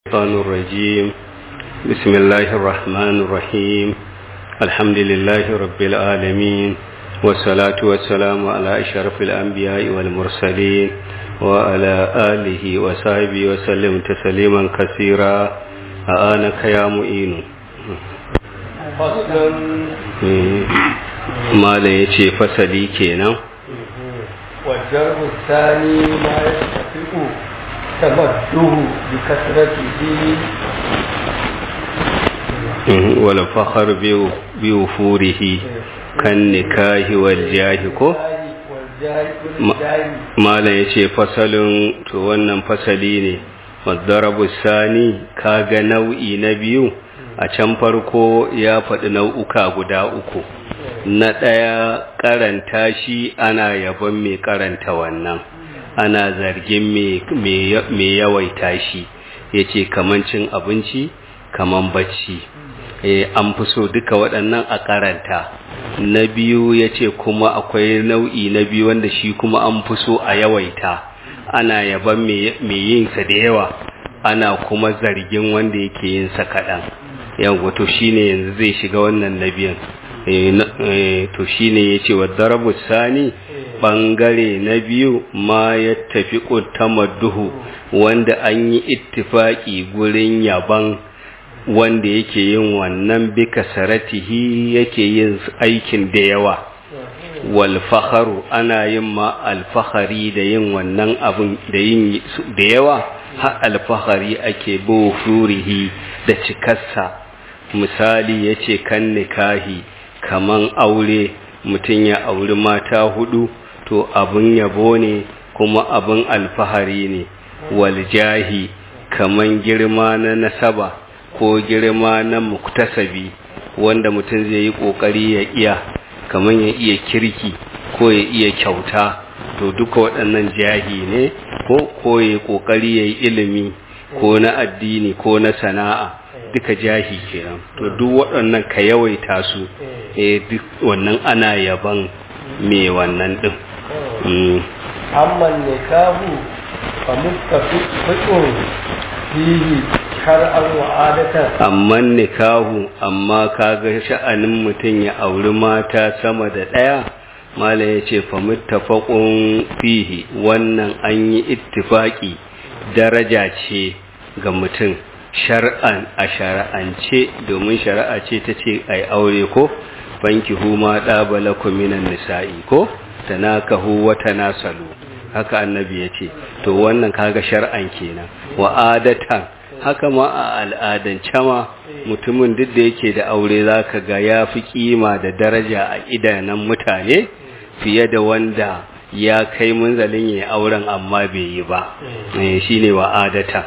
الشيطان الرجيم بسم الله الرحمن الرحيم الحمد لله رب العالمين والصلاة والسلام على أشرف الأنبياء والمرسلين وعلى آله وصحبه وسلم تسليما كثيرا آنك يا معين فصل ما لا يتي فسلي كينا والجرب الثاني ما يستفيق تمده بكثرته ولا فخر بوفوره كالنكاه والجاه كو malam ya ce fasalin to wannan fasali ne mazdarabu sani kaga nau'i na biyu a can farko ya faɗi nau'uka guda uku na ɗaya karanta shi ana yabon mai karanta wannan ana zargin mai yawaita shi ya ce kaman cin abinci kaman bacci an fi so duka waɗannan a karanta na biyu ya ce kuma akwai nau'i na biyu wanda shi kuma an fi so a yawaita ana yaban mai yinsa da yawa ana kuma zargin wanda yake yinsa kaɗan yawon to shi ne yanzu zai shiga wannan na biyan to shi ne ya ce wadda rabu sani ɓangare na biyu ma ya tafi duhu wanda an yi ittifaki gurin yaban wanda yake yin wannan bika saratihi yake yin aikin da yawa wal fakharu ana yin ma alfahari da yin wannan abin da yin da yawa har alfahari ake bo furihi da cikarsa misali yace kan nikahi kaman aure mutum ya auri mata hudu to abin yabo ne kuma abin alfahari ne wal jahi kaman girma na nasaba ko girma na muktasabi wanda mutum zai yi kokari ya iya kamar ya iya kirki ko ya iya kyauta to duka waɗannan jahi ne ko ko ya kokari ya yi ilimi ko na addini ko na sana'a duka jahi kenan to duk waɗannan ka yawaita su eh duk wannan ana yaban me wannan din amma nikahu fa mustafiqun fihi shar'an wa adatan amma nikahu amma kaga sha'anin mutum ya auri mata sama da ɗaya mala ya ce fa muttafaqun fihi wannan an yi ittifaki daraja ce ga mutum shar'an a shar'ance domin shari'a ce ta ce ai aure ko banki huma ɗabalakum minan nisa'i ko tanakahu wa tanasalu haka annabi ya ce to wannan kaga shar'an kenan wa adatan haka ma a al'adance ma mutumin duk da yake da aure zaka ga ya fi kima da daraja a idanun mutane fiye da wanda ya kai munzalin ya auren amma bai yi ba shine wa adata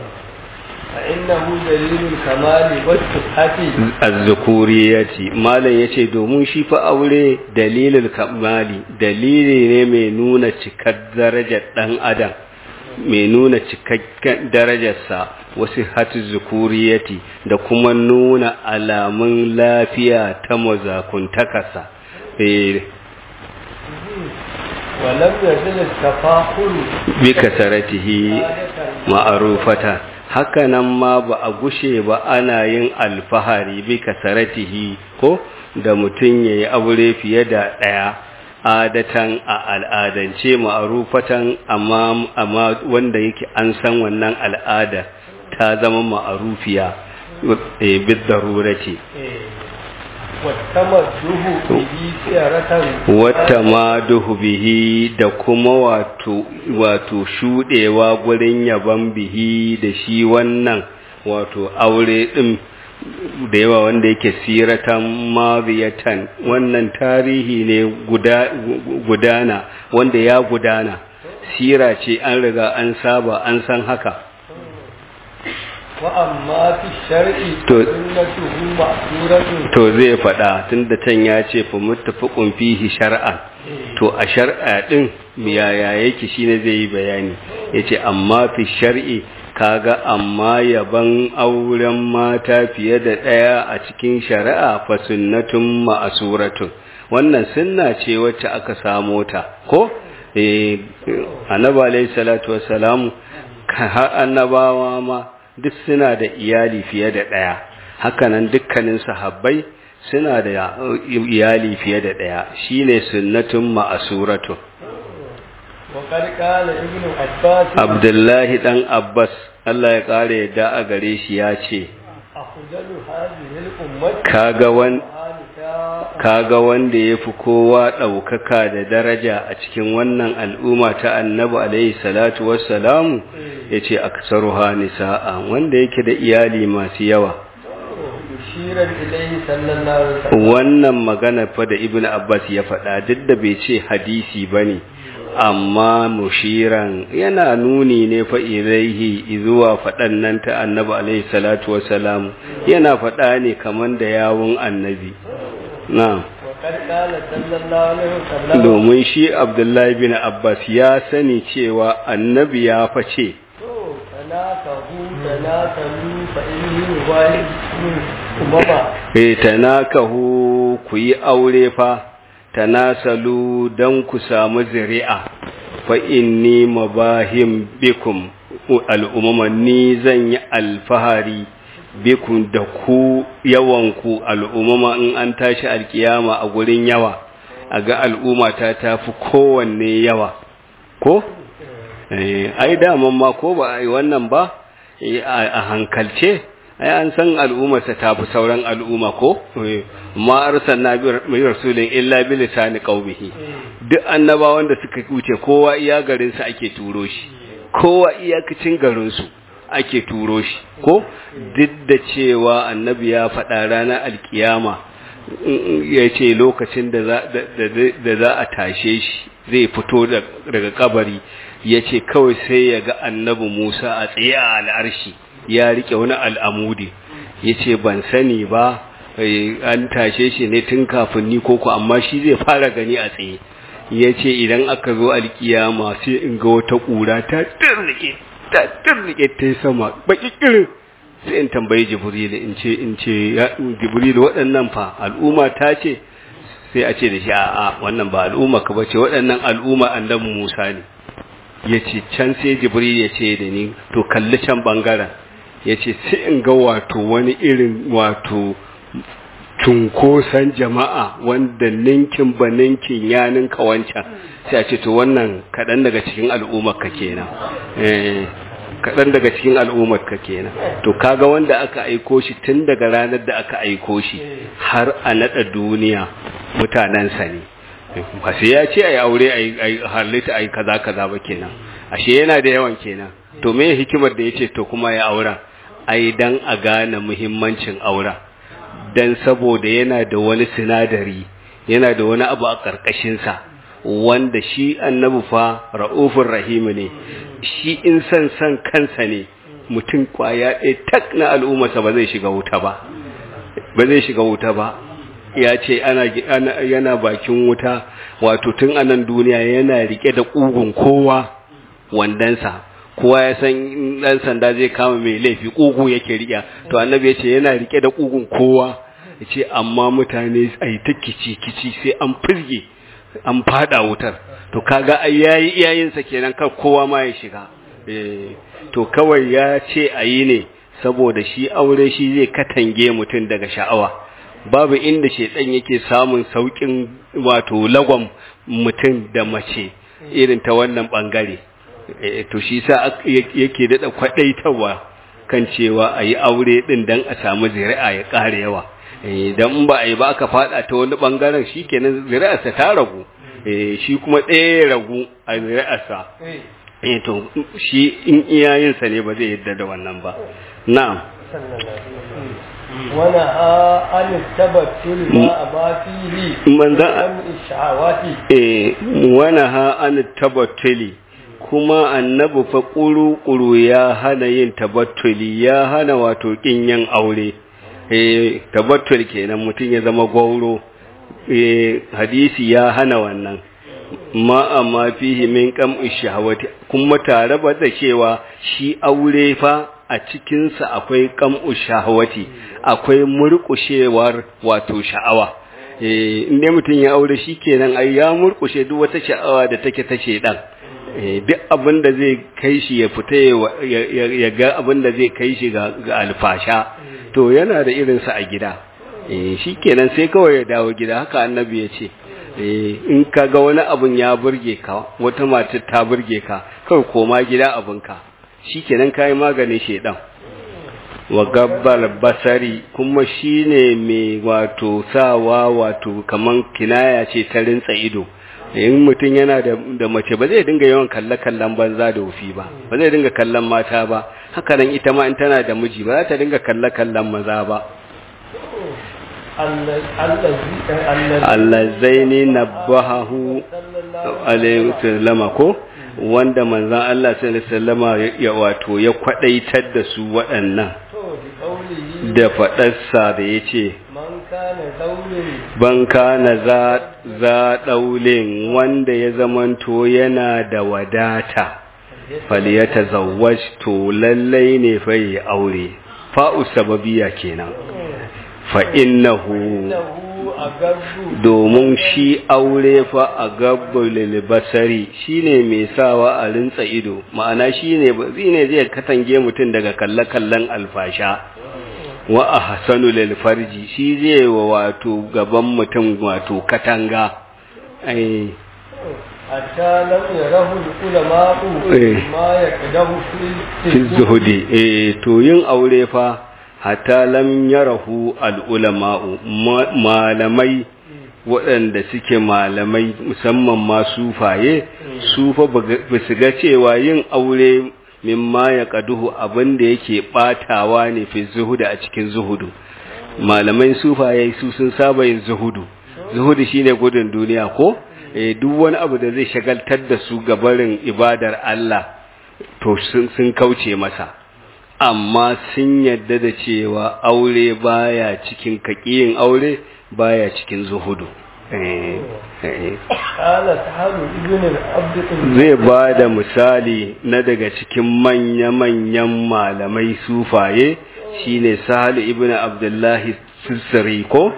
فإنه دليل الكمال والصحة az-zukuriyati malam yace domin shi fa aure dalilul kamali dalili ne mai nuna cikar darajar dan adam mai nuna cikakken darajarsa wasu hatu zukuriyati da kuma nuna alamun lafiya ta mazakuntakasa ولم يزل التفاخر bi kasaratihi ma'arufata hakanan ma ba a gushe ba ana yin alfahari bi kasaratihi ko da mutum yayi aure fiye da ɗaya adatan a al'adance ma'arufatan amma amma wanda yake an san wannan al'ada ta zama ma'arufiya bid darurati wata ma duhu bihi da kuma wato wato shudewa gurin yaban bihi da shi wannan wato aure din da yawa wanda yake siratan mabiyatan wannan tarihi ne gudana wanda ya gudana sira ce an riga an saba an san haka wa'amma fi shari'i To- sunnatuhu ma'suratun to zai faɗa tunda can ya ce fa muttafaqun fihi shar'an to a shar'a din yaya yake shine zai yi bayani yace amma fi shar'i kaga amma yaban auren mata fiye da ɗaya a cikin shari'a fa sunnatun ma'asuratun wannan sunna ce wacce aka samo ta ko eh annabi alayhi salatu wassalamu har annabawa ma duk suna da iyali fiye da ɗaya hakanan dukkanin sahabbai suna da iyali fiye da ɗaya shine sunnatun ma'asuratun وقد قال ابن عباس abdullahi dan abbas Allah ya ƙara yadda a gare shi ya ce أفضل هذه الأمة kaga wan نساء kaga wanda ya fi kowa ɗaukaka da daraja a cikin wannan al'umma ta annabi alaihi salatu wassalamu ya ce aksaruha nisa'a wanda yake da iyali masu yawa يشير إليه صلى الله عليه وسلم wannan magana fa da ibnu abbas ya faɗa duk da bai ce hadisi bane amma mushiran yana nuni ne fa ilaihi zuwa faɗan nan ta annabi alaihi salatu wassalam yana faɗa ne kaman da yawun annabi na'am وقد قال صلى الله عليه وسلم domin shi abdullahi bin abbas ya sani cewa annabi ya face تناكهوا تناسلوا فإني مبايع أمما e tanakahu ku yi aure fa tanasalu dan ku samu zuri'a fa inni mabahim bikum al'umma ni zan yi alfahari bikum da ku yawanku al'umma in an tashi alkiyama a gurin yawa a ga al'umma ta tafi kowanne yawa ko Eh, ai daman ma ko ba ai wannan ba eh, a a hankalce ai an san al'ummarsa ta fi sauran al'umma ko Eh, ma arsalna bi rasulin illa bi lisani qaumihi duk annabawan da suka wuce kowa iya garin sa ake turo shi kowa iyakacin garin su ake turo shi ko duk da cewa annabi ya faɗa ranar alkiyama ya ce lokacin da za da- da za a tashe shi zai fito da- daga kabari ya ce kawai sai ya ga annabi Musa a tsaye a al'arshi ya rike wani al'amudi ya ce ban sani ba eh, an tashe shi ne tun kafin ni koko amma shi zai fara gani a tsaye ya ce idan aka zo alkiyama sai in ga wata ƙura ta turrike ta turrike ta yi sama baki kirin sai in tambayi jibril in ce in ce ya jibril waɗannan fa al'umma ta ce sai a ce da shi a'a wannan ba al'umma ka bace waɗannan al'umma annabi Musa ne yace can sai jibril ya ce da ni to kalli can bangaren yace sai in ga wato wani irin wato cunkoson jama'a wanda ninkin ba ninkin ya ninka wancan sai a ce to wannan kaɗan daga cikin al'ummar ka kenan eh kaɗan daga cikin al'ummar ka kenan to kaga wanda aka aiko shi tun daga ranar da aka aiko shi har a naɗa duniya mutanensa ne ba sai ya ce a yi aure a yi halitta a yi kaza kaza ba kenan ashe yana da yawan kenan to me hikimar da ya ce to kuma ya auren ai dan a gane muhimmancin auren dan saboda yana da wani sinadari yana da wani abu a ƙarƙashinsa wanda shi annabi fa ra'ufur rahim ne shi in san san kansa ne mutum kwaya ɗaya tak na al'ummarsa ba zai shiga wuta ba ba zai shiga wuta ba ya ce ana, ana yana bakin wuta wato tun anan duniya yana rike da ƙugun kowa wandansa kowa ya san ɗan sanda zai kama mai laifi ƙugu yake riƙe to annabi ya ce yana rike da ƙugun kowa ya ce amma mutane a yi ta kici-kici sai an firge an fada wutar to kaga ai yayi iyayensa kenan kar kowa ma ya shiga eh to kawai ya ce ayi ne saboda shi aure shi zai katange mutum daga sha'awa babu inda shedan yake samun saukin wato lagwam mutum da mace irin ta wannan bangare eh to shi sa yake dada kwadaitawa kan cewa ayi aure din dan a samu zuri'a ya kare yawa idan ba a yi ba aka fada ta wani bangaren shi kenan zuri'arsa ta ragu shi kuma ɗaya ya ragu a zuri'arsa to shi in iyayensa ne ba zai yadda da wannan ba na'am wani a an tabbatul ma a ba fihi manzan sha'awati eh wani ha an tabbatuli kuma annabi fa ƙuru-ƙuru ya hana yin tabattuli ya hana wato ƙin yin aure eh tabattul kenan mutum ya zama gauro eh hadisi ya hana wannan ma amma fihi min qam shahawati kuma tare ba da cewa shi aure fa a cikin sa akwai qam shahawati akwai murƙushewar wato sha'awa eh inda mutum ya aure shi kenan ai ya murƙushe duk wata sha'awa da take ta shedan duk abin da zai kai shi ya fita ya ga abin da zai kai shi ga alfasha to yana da irinsa a gida shi kenan sai kawai ya dawo gida haka annabi ya ce in ka ga wani abin ya burge ka wata mata ta burge ka kawai koma gida abinka shi kenan ka yi maganin shaidan wa gabbal basari kuma shine mai wato sawa wato kaman kinaya ce ta rintsa ido in mutum yana da mace ba zai dinga yawan kalle kallon banza da wufi ba ba zai dinga kallon mata ba haka nan ita ma in tana da miji ba za ta dinga kalle kallon maza ba allazaini nabbahu alaihi sallama ko wanda manzan Allah sallallahu alaihi ya wato ya kwadaitar da su waɗannan da faɗarsa da ya ce ban kana za ɗaulin wanda ya zamanto yana da wadata faliyata zawaj to lallai ne fai aure fa'u sababiya kenan fa'innahu domin shi aure fa a gabbal basari shine mai sawa a rintsa ido ma'ana shine ne zai katange mutum daga kalle-kallen alfasha wa a hasanu lil farji shi zai wa wato gaban mutum wato katanga ai hatta lam yarahu ulama'u ma yaqdahu fi zuhudi eh to yin aure fa hatta lam yarahu al ulama'u malamai waɗanda suke malamai musamman ma sufaye sufa ba su ga cewa yin aure mimma ya kaduhu abin da yake batawa ne fi zuhudu a cikin zuhudu malamai sufaye su sun saba yin zuhudu zuhudu shine gudun duniya ko eh duk wani abu da zai shagaltar da su gabarin ibadar Allah to sun kauce masa amma sun yadda da cewa aure baya cikin kakiyin aure baya cikin zuhudu zai ba da misali na daga cikin manya-manyan malamai sufaye shine sahal ibn abdullahi sissari ko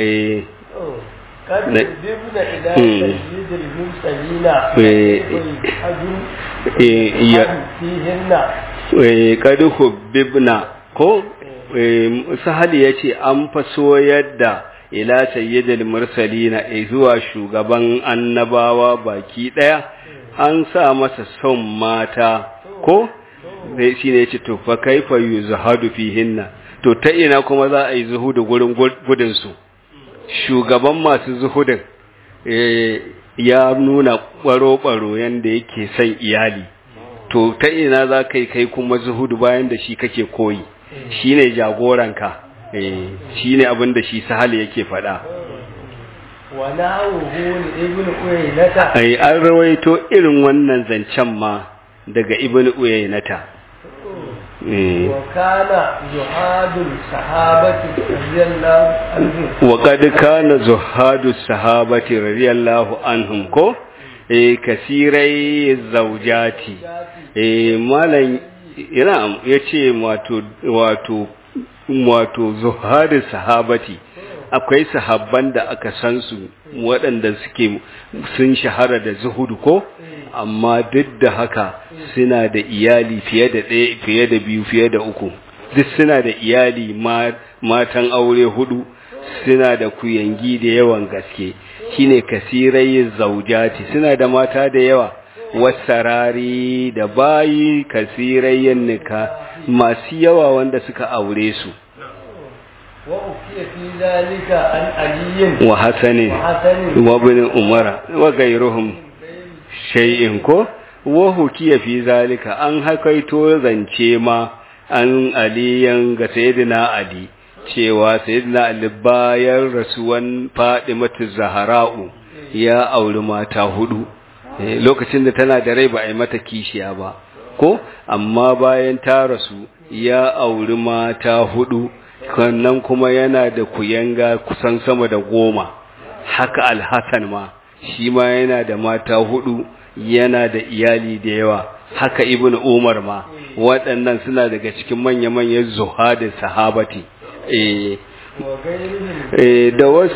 kadu hubbibna ko sahali ya ce an faso yadda ila sayyidil mursalina zuwa shugaban annabawa baki daya an sa masa son mata ko sai shine yace to fa kaifa yuzhadu fihinna to ta ina kuma za a yi zuhudu gurin gudun su shugaban masu zuhudin ya nuna baro-baro yanda yake son iyali to ta ina za ka yi kai kuma zuhudu bayan da shi kake koyi shine jagoranka shi ne abin da shi sahali yake faɗa ai an rawaito irin wannan zancen ma daga ibn uyaynata wa kad kana zuhadu sahabati radiyallahu anhum ko eh kasirai zaujati eh malan ina yace wato wato wato zuhadin sahabati akwai sahabban da aka san su waɗanda suke sun shahara da zuhudu ko amma duk da haka suna da iyali fiye da ɗaya fiye da biyu fiye da uku duk suna da iyali matan aure hudu suna da kuyangi da yawan gaske shine kasirai zaujati suna da mata da yawa wasarari da bayi kasirayyan nika masu yawa wanda suka aure su wa hasanin wa bin umara wa gairuhum shay'in ko wa hukiya fi zalika an hakaito zance ma an aliyan ga sayyidina ali cewa sayyidina ali bayan rasuwan fadimatu zahra'u ya auri mata hudu lokacin da tana da rai ba a yi mata kishiya ba ko amma bayan ta rasu ya auri mata hudu sannan kuma yana da kuyanga kusan sama da goma haka alhassan ma shi ma yana da mata hudu yana da iyali da yawa haka ibn umar ma waɗannan suna daga cikin manya-manyan zuhadin sahabati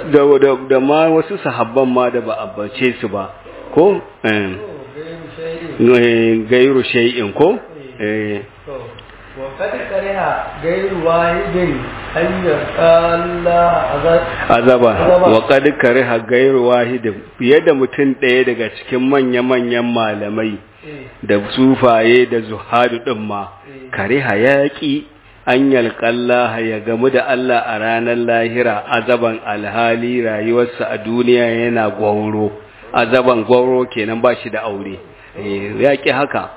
da ma wasu sahabban ma da ba a bace su ba ko gairu shay'in ko eh وقد كره غير واحد أن يقال azaba wa qad kariha gairu wahid fiye da mutum ɗaya daga cikin manya-manyan malamai da sufaye da zuhadu din ma kariha yaqi an yalqallaha ya gamu da Allah a ranar lahira azaban alhali rayuwarsa a duniya yana gwauro azaban gwauro kenan ba shi da aure yaƙi haka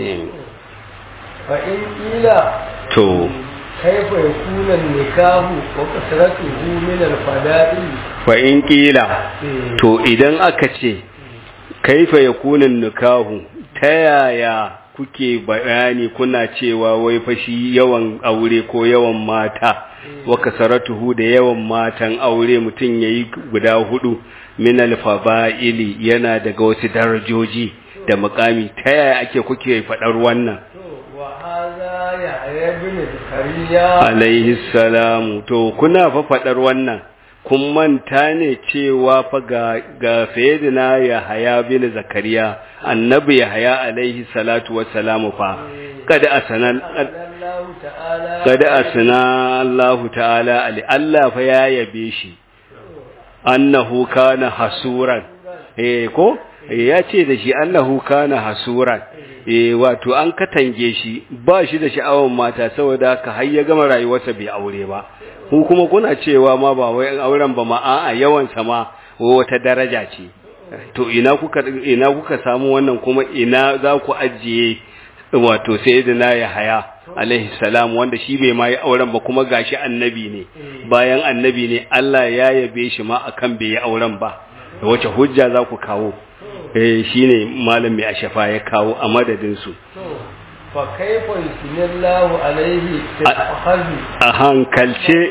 فإن قيل to كيف يكون النكاح وكثرته من الفضائل fa in ƙila to idan aka ce kaifa yakunan nikahu ta yaya kuke bayani kuna cewa wai fashi yawan aure ko yawan mata wa kasaratuhu da yawan matan aure mutum yayi guda hudu min alfaba'ili yana daga wasu darajoji da mukami ta yaya ake kuke fadar wannan وهذا يحيى بن زكريا alaihi salamu to kuna fa fadar wannan kun manta ne cewa fa ga ga sayyidina Yahaya bin Zakariya annabi Yahaya alaihi salatu wassalamu fa kada asana الله تعالى kada asana Allah ta'ala ali Allah fa ya yabe shi annahu kana hasuran eh ko ya ce da shi annahu kana hasuran eh wato an katange shi ba shi da sha'awar mata saboda haka har ya gama rayuwarsa bai aure ba ku kuma kuna cewa ma ba wai auren ba ma a'a yawan sa ma wata daraja ce to ina kuka ina kuka samu wannan kuma ina za ku ajiye wato sayyidina Yahaya alaihi salam wanda shi bai ma yi auren ba kuma gashi annabi ne bayan annabi ne Allah ya yabe shi ma akan bai yi auren ba da wace hujja za ku kawo eh shine malam mai ashafa ya kawo a madadin su فكيف يثني الله عليه في الأخذ a hankalce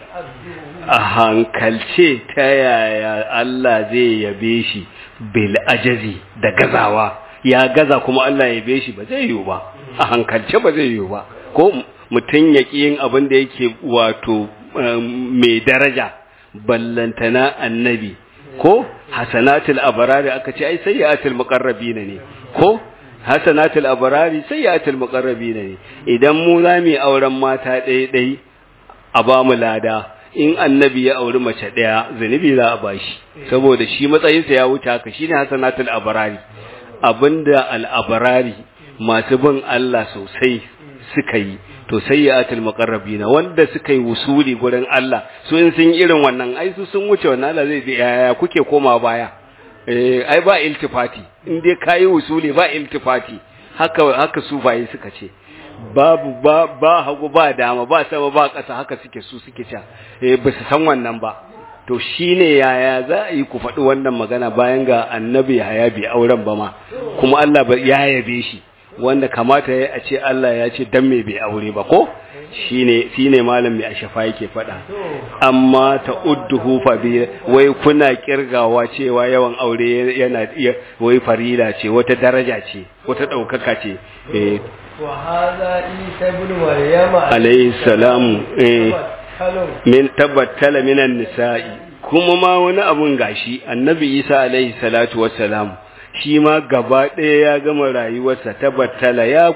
a hankalce ta yaya Allah zai yabe shi bil ajazi da gazawa ya gaza kuma Allah ya yabe shi ba zai yiwu ba a hankalce ba zai yiwu ba ko mutum ya ƙi yin abin da yake wato mai daraja ballantana annabi ko hasanatul abarari aka ce ai sayyatul muqarrabina ne ko hasanatul abarari sayyatul muqarrabina ne idan mu za mu auren mata ɗaya ɗaya a ba mu lada in annabi ya auri mace ɗaya zunubi za a bashi saboda shi matsayinsa ya wuce haka shine hasanatul abarari abinda al-abarari masu bin Allah sosai suka yi to sayyatul muqarrabina wanda suka yi wusuli gurin Allah su in sun irin wannan ai su sun wuce wannan Allah zai yaya kuke koma baya eh ai ba iltifati in dai kai wusuli ba iltifati haka haka sufaye suka ce babu ba ba hagu ba dama ba sama ba ƙasa haka suke su suke ca eh ba su san wannan ba to shine yaya za a yi ku faɗi wannan magana bayan ga annabi haya bi auren ba ma kuma Allah ya yabe shi wanda kamata ya a ce Allah ya ce dan me bai aure ba ko shine shine malam mai ashafa yake faɗa amma ta udduhu fa bi wai kuna kirgawa cewa yawan aure yana wai farila ce wata daraja ce wata daukaka ce eh wa hadha isa ibn maryam alayhi salam eh hello min tabattala minan nisa'i kuma ma wani abun gashi annabi isa alayhi salatu wassalam shi ma gaba ɗaya ya gama rayuwarsa tabbattala ya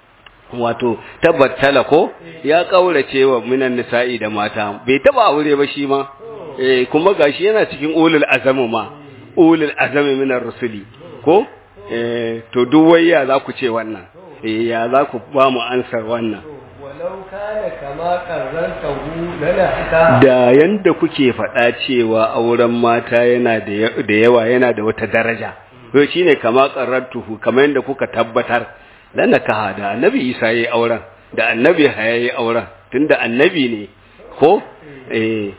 wato tabbattala ko ya kaurace wa minan nisa'i da mata bai taba aure ba shi ma eh kuma gashi yana cikin ulul azami ma ulul azami minar rusuli ko eh to duk wayya za ku ce wannan eh ya za ku ba mu ansar wannan walau kana kama qarrantahu lana da yanda kuke faɗa cewa auren mata yana da yawa yana da wata daraja to shine kama qarrantuhu kamar yanda kuka tabbatar dan nakaha da annabi Isa yayi auren da annabi Haya yayi auren tunda annabi ne ko eh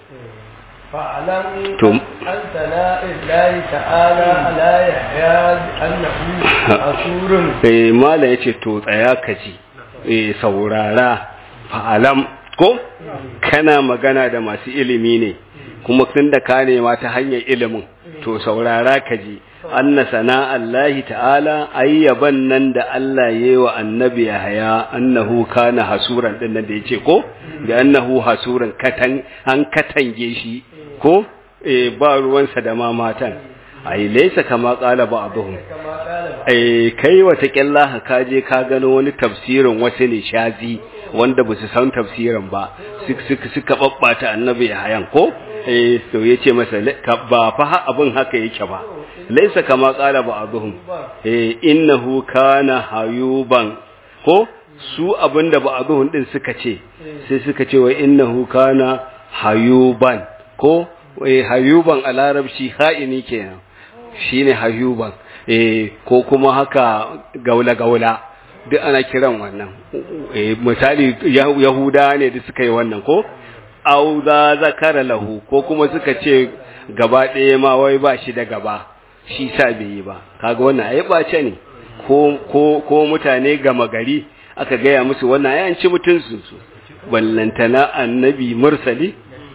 fa'alam To- an sana'illahi ta'ala ala yahya annahu asurun eh mala yace to tsaya ka ji eh saurara fa'alam ko kana magana da masu ilimi ne kuma tunda ka nema ta hanyar ilimin to saurara ka ji anna sana'allahi ta'ala ayyaban nan da Allah yayi wa annabi Yahaya annahu kana hasuran din nan da yace ko da annahu hasuran katan an katange shi ko eh ba ruwansa da ma matan ai laysa kama qala ba'dhum kama qala eh kai wata kyalla ka je ka gano wani tafsirin wasu ne shazi wanda ba su san tafsirin ba suka suka babbata annabi hayan ko eh to yace masa ba fa abin haka yake ba laisa kama qala ba'dhum eh innahu kana hayuban ko su abinda ba'dhum din suka ce sai suka ce wa innahu kana hayuban ko eh hayuban a larabci ha'ini kenan shine hayuban eh ko kuma haka gaula gaula duk ana kiran wannan eh misali yahuda ne da suka yi wannan ko au za zakara lahu ko kuma suka ce gaba ɗaya ma wai ba shi da gaba shi sa bai yi ba kaga wannan ai bace ne ko ko ko mutane gama gari aka gaya musu wannan ai an ci mutunsu su ballantana annabi mursali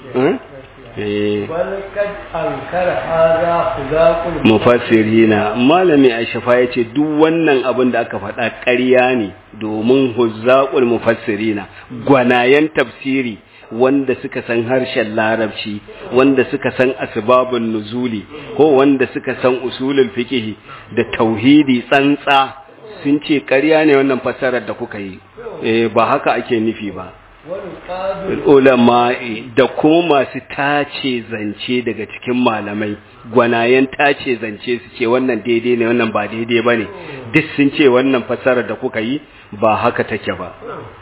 mufassirina malami aishafa ya ce duk wannan abin da aka faɗa ƙarya ne domin huzzaqul mufassirina gwanayen tafsiri wanda suka san harshen larabci wanda suka san asbabun nuzuli ko wanda suka san usulul fiqh da tauhidi tsantsa sun ce ƙarya ne wannan fassarar da kuka yi eh ba haka ake nufi ba ulama'i da kuma masu tace zance daga cikin malamai gwanayen tace zance su ce wannan daidai ne wannan ba daidai bane duk sun ce wannan fassarar da kuka yi ba haka take ba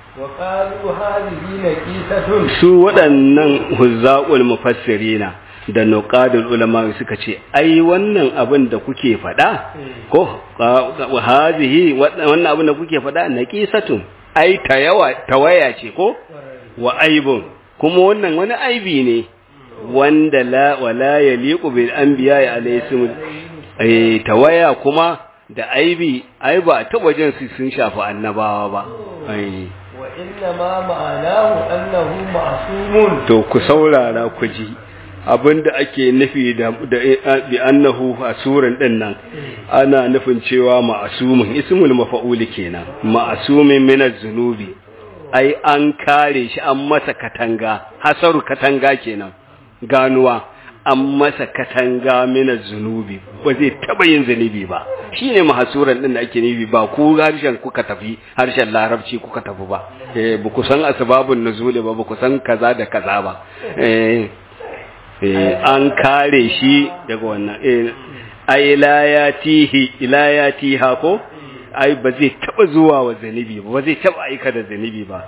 su waɗannan huzzaqul mufassirina da nuqadul ulama suka ce ai wannan abin da kuke faɗa ko hazihi wannan abin da kuke faɗa naqisatun ai tayawa tawaya ce ko wa aibun kuma wannan wani aibi ne wanda la wala yaliqu bil anbiya alayhim eh tawaya kuma da aibi ai ba ta wajen su sun shafi annabawa ba ai wa inna ma ma'anahu annahu ma'sumun to ku saurara ku ji abinda ake nufi da bi annahu asuran din nan ana nufin cewa ma'asumin ismul mafa'ul kenan ma'asumin min az-zunubi ai an kare shi an masa katanga hasaru katanga kenan ganuwa an masa katanga min az-zunubi ba zai taba yin zunubi ba shine mahasuran din da ake nufi ba ku harshen kuka tafi harshen larabci kuka tafi ba eh ba ku san asbabun nuzuli ba ba ku san kaza da kaza ba eh an kare shi daga wannan ai layatihi ilayatiha ko ai ba zai taba zuwa wa zanibi ba ba zai taba aika da zanibi ba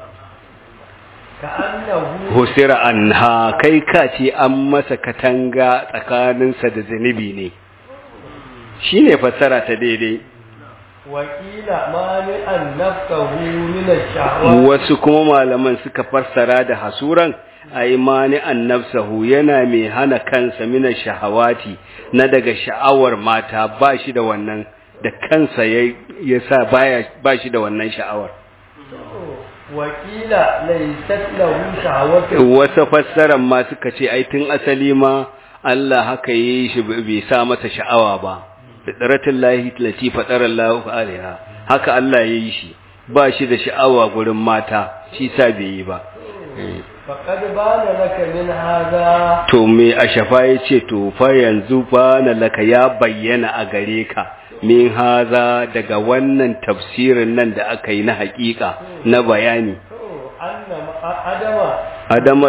husira anha kai ka ce an masa katanga tsakaninsa da zanibi ne shine fassara ta daidai wakila mani an nafsahu min ash-shahawat wasu kuma malaman suka fassara da hasuran ai mani an nafsahu yana mai hana kansa min shahawati na daga sha'awar mata ba shi da wannan da kansa ya sa baya ba shi da wannan sha'awar wakila laysat lahu shahawatu wasu fassaran ma suka ce ai tun asali ma Allah haka yi shi bai sa masa sha'awa ba fitratul lahi lati fatara Allah alaiha haka Allah ya yi shi ba shi da sha'awa gurin mata shi sa bai yi ba faqad bana laka min hada to me a shafa yace to fa yanzu bana laka ya bayyana a gare ka min haza daga wannan tafsirin nan da aka yi na hakika na bayani adama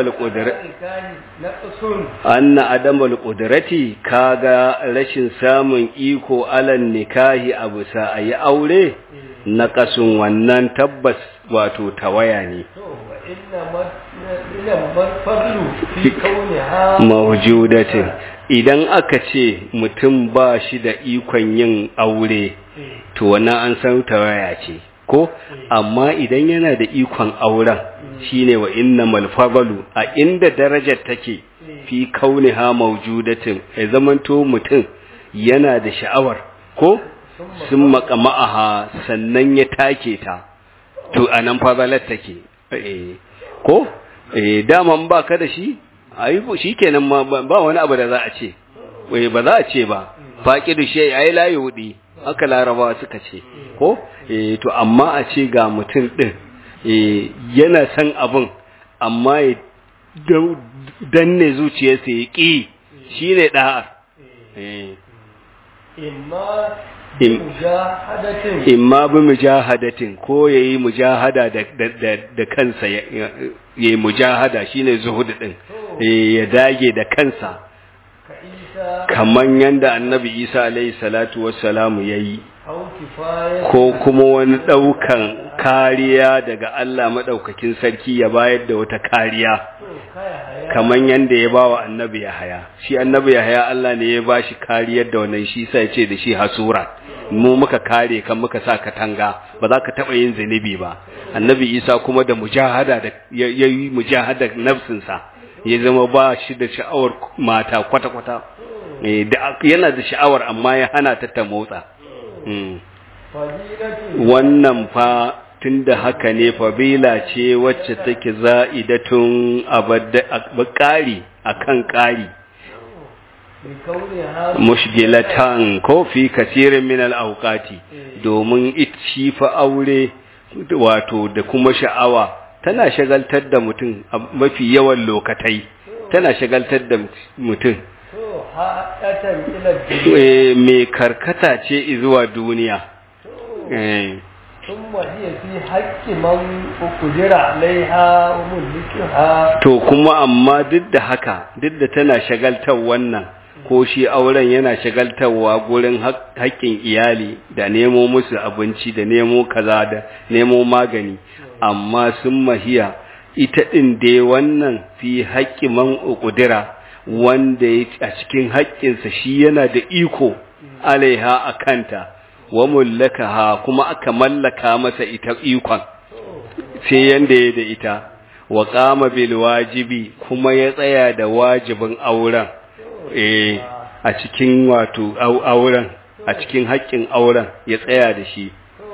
anna adamal qudrati kaga rashin samun iko alan nikahi abu sa ayi aure na kasun wannan tabbas wato tawaya ne mawjudatin idan aka ce mutum ba shi da ikon yin aure to wannan an san tawaya ce ko amma idan yana da ikon auren shine wa innamal fadlu a inda darajar take fi kauniha mawjudatin ya zamanto mutum yana da sha'awar ko sun makama'aha sannan ya take ta to anan fadalar take eh ko eh daman baka da shi ayi shikenan ma ba wani abu da za a ce wai ba za a ce ba faqidu shay ai la yudi haka larabawa suka ce ko eh to amma a ce ga mutum din eh yana san abun amma ya danne zuciyarsa ya ki shine da'a eh imma mujahadatin imma bi mujahadatin ko yayi mujahada da da da kansa yayi mujahada shine zuhud din ya dage da kansa ka isa kaman yanda annabi Isa alaihi salatu wassalamu yayi au kifaya ko kuma wani daukan kariya daga Allah madaukakin sarki ya bayar da wata kariya kaya haya kaman yanda ya bawa annabi Yahaya shi annabi Yahaya Allah ne ya bashi kariyar da wannan shi sai ya ce da shi hasura mu muka kare kan muka sa katanga ba za ka taba yin zunubi ba annabi Isa kuma da mujahada da yayi mujahada nafsinsa ya zama ba shi da sha'awar mata kwata kwata eh da yana da sha'awar amma ya hana ta ta motsa Mm. fadilatu wannan fa tunda haka ne fabila ce wacce take za'idatun abadda ƙari akan ƙari bi kauni ha mushgilatan ko fi kasirin min al-awqati domin ici fa aure wato da kuma sha'awa tana shagaltar da mutum a mafi yawan lokatai tana shagaltar da mutum to haɗatan ila dunya Eh, mai karkata ce zuwa duniya Eh, ثم هي في حق من قدر عليها وملكها to kuma amma duk da haka duk da tana shagaltar wannan ko shi auren yana shagaltarwa gurin hak- haƙƙin iyali da nemo musu abinci da nemo kaza da nemo magani amma sun mahiya ita ɗin dai wannan fi haƙƙi man ƙudira wanda ya a cikin haƙƙinsa shi yana da iko alaiha a kanta wa mullakaha kuma aka mallaka masa ita ikon sai yanda ya da ita wa qama bil wajibi kuma ya tsaya da wajibin auren eh a cikin wato au- auren a cikin haƙƙin auren ya tsaya da shi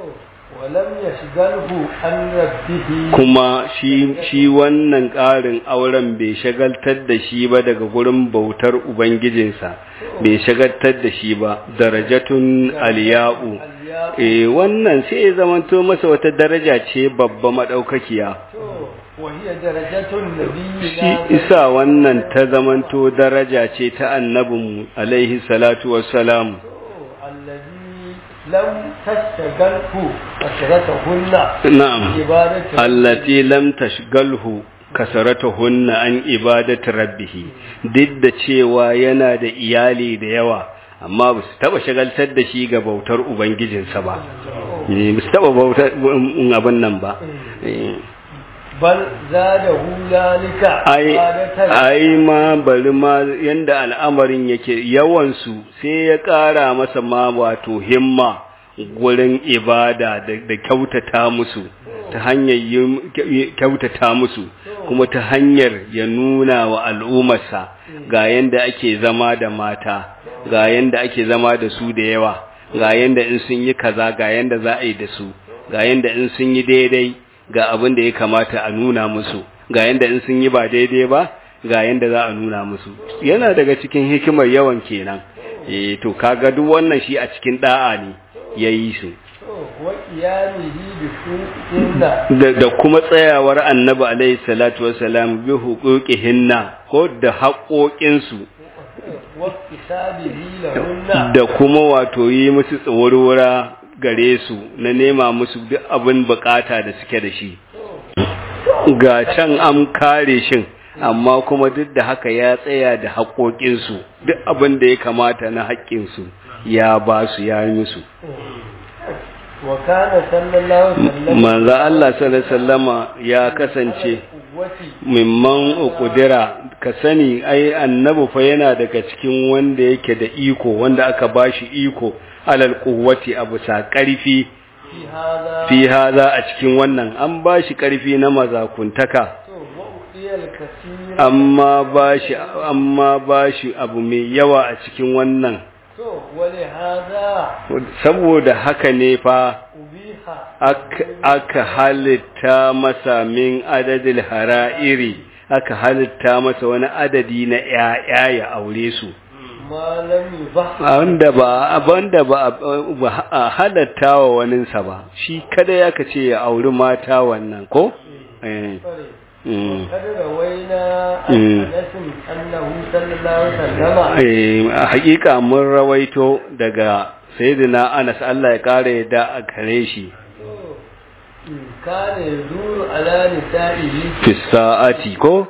ولم يشغله عن ربه kuma shi shi wannan ƙarin auren bai shagaltar da shi ba daga gurin bautar ubangijinsa bai shagaltar da shi ba darajatun aliya'u eh wannan sai ya zamanto masa wata daraja ce babba madaukakiya وهي درجة النبي shi isa wannan ta zamanto daraja ce ta annabinmu alaihi salatu wassalam الذي لم تشتغله كثرتهن na'am عبادة allati lam tashgalhu kasaratuhunna an ibadati rabbih duk da cewa yana da iyali da yawa amma ba su taba shagaltar da shi ga bautar ubangijinsa ba Eh, ba su taba bautar um, abin nan ba Eh, بل زاده ذلك ai عبادة ai ma bari ma yanda al'amarin yake yawan su sai ya ƙara masa ma wato himma gurin ibada da, da kyautata musu ta hanyar yin- kyautata musu kuma ta hanyar ya nuna wa al'ummarsa ga yanda ake zama da mata ga yanda ake zama da su da yawa ga yanda in sun yi kaza ga yanda za a yi da su ga yanda in sun yi daidai ga abin da ya kamata a nuna musu ga yanda in sun yi ba daidai ba ga yanda za a nuna musu yana daga cikin hikimar yawan kenan eh to kaga duk wannan shi a cikin da'a ne yayi su وقيامه بحقوقهن da, da kuma tsayawar annabi alaihi salatu wassalam bi huquqihinna ko da haƙoƙinsu واكتسابه لهن da kuma wato yi musu tsawarwara gare su na nema musu duk abin bukata da suke da shi ga can an kare shin amma kuma duk da haka ya tsaya da haƙoƙinsu duk abin da ya kamata na haƙƙinsu ya ba su ya yi musu وكان صلى الله عليه وسلم manzo Allah sallallahu alaihi wasallama ya kasance قوتي mimman ukudira ka sani ai annabi fa yana daga cikin wanda yake da iko wanda aka bashi iko alal quwwati abu sa karfi في هذا fi haza a cikin wannan an bashi karfi na mazakuntaka وأعطي الكثير amma bashi amma bashi abu mai yawa a cikin wannan تو ولهذا saboda haka ne fa أبيح aka- aka halitta masa min adadil hara'iri aka halitta masa wani adadi na ‘ya'ya ya aure su ما لم يبح wanda ba wanda ba ba a halatta wa waninsa ba shi kada ya kace ya auri mata wannan ko eh mm. قد روينا مم. عن أنس أنه صلى الله عليه وسلم eh a hakika mun rawaito daga sayyidina Anas Allah ya kare da a gare shi kana yaduru ala nisa'ihi fi sa'ati ko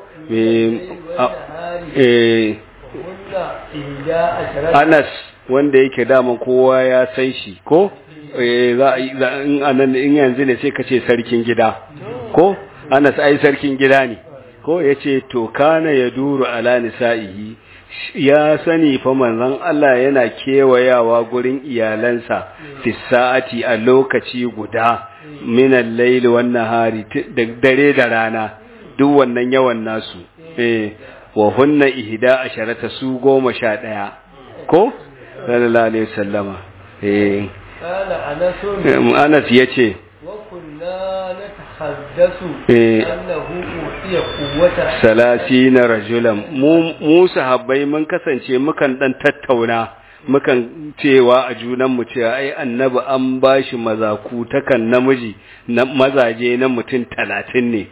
eh hunna ihda asharata Anas wanda yake dama kowa ya san shi ko eh za za- in anan in yanzu ne sai ka ce sarkin gida ko Anas ai sarkin gida ne ko yace to kana yaduru ala nisa'ihi ya sani fa manzon Allah yana kewayawa gurin iyalansa fi sa'ati a lokaci guda min al-layli wan nahari ti- da dare da rana duk wannan yawan nasu eh wa hunna ihda asharata su goma sha ɗaya ko sallallahu alaihi wasallama eh kana anasun em, Anas yace wa kunna natahaddasu Eh. annahu utiya quwwata salasina rajulan mu mu sahabbai mun kasance mukan dan tattauna mukan cewa a junan mu cewa ai annabi an bashi mazaku takan namiji na mazaje na mutum talatin ne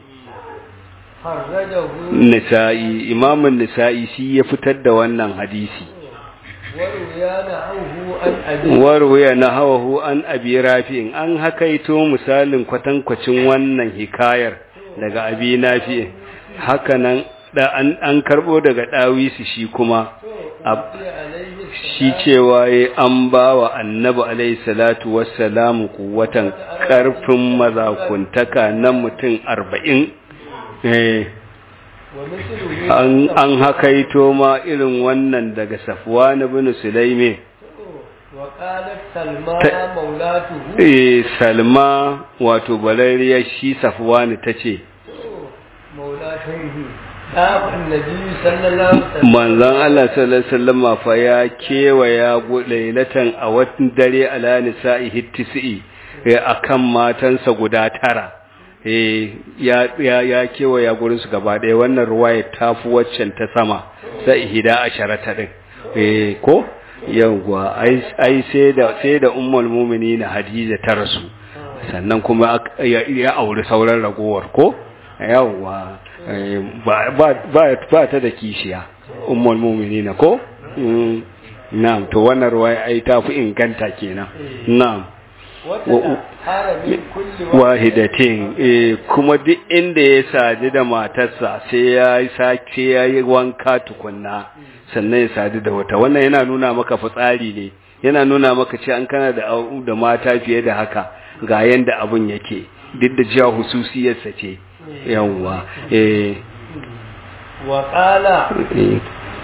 harrajahu nisa'i imamun nisa'i shi ya fitar da wannan hadisi wa ruyana anhu an abi warwaya na hawahu an abi rafi'in an hakaito misalin kwatankwacin wannan hikayar daga abi nafi'in hakanan da an, an karbo daga dawisi shi kuma ab- alayhi shi cewa ya an ba wa annabi alaihi salatu wassalamu kuwatan karfin mazakuntaka na mutum arba'in eh, wa mithluhu an, an hakaito ma irin wannan daga safwan ibn sulaimi wa qalat salma Ta- maulatuhu eh, salma wato balariyar shi safwani ta ce maulatuhu ɗafin nabi sallallahu alaihi wasallam manzon Allah sallallahu alaihi wasallam fa ya kewaya lailatan a watan dare ala nisa'i hittisi akan matansa guda tara eh ya ya ya kewaya gurin su gaba ɗaya wannan ruwaya ta fi waccan ta sama sai hida asharata din eh ko yawwa ai ai sai da sai da ummul mu'minin Hadiza ta rasu sannan kuma ak- ya, ya auri sauran ragowar ko yawwa eh, ba ba ba ba ta da kishiya ummul mu'minin ko Mm, na'am to wannan ruwaya ai ta fi inganta kenan na'am wata haramin kulli wahidatin eh kuma duk inda ya sadu da matarsa sai ya yi sake ya yi wanka tukunna sannan ya sadu da wata wannan yana nuna maka fitsari ne yana nuna maka ce an kana da au- da mata fiye da haka ga yanda abun yake duk da jiya hususiyarsa ce yawwa eh wa qala eh,